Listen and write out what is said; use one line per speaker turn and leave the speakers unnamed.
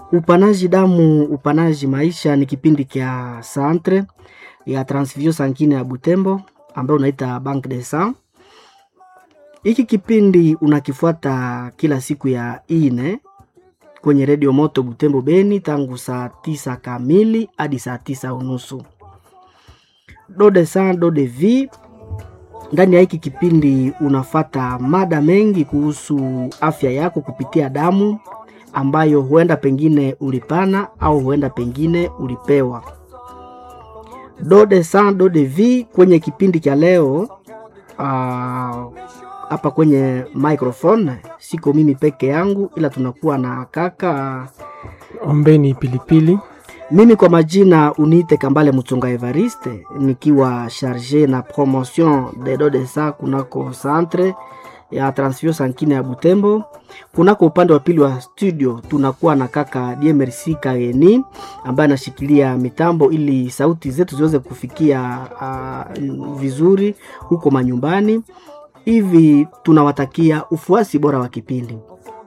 Upanaji damu, upanaji maisha ni kipindi kya centre ya transfusion sanguine ya Butembo ambayo unaita Bank de Sang. Hiki kipindi unakifuata kila siku ya ine kwenye redio moto Butembo Beni tangu saa tisa kamili hadi saa tisa unusu. Do de sang do de vie. Ndani ya hiki kipindi unafata mada mengi kuhusu afya yako kupitia damu ambayo huenda pengine ulipana au huenda pengine ulipewa. Do de sang do de vie kwenye kipindi cha leo hapa uh, kwenye microphone siko mimi peke yangu, ila tunakuwa na kaka
Ombeni Pilipili.
mimi kwa majina uniite Kambale Mutunga Evariste, nikiwa charge na promotion de do de sang kunako centre ya transfusion sanguine ya Butembo. Kunako upande wa pili wa studio tunakuwa na kaka DMRC Kaeni ambaye anashikilia mitambo ili sauti zetu ziweze kufikia uh, vizuri huko manyumbani. Hivi tunawatakia ufuasi bora wa kipindi.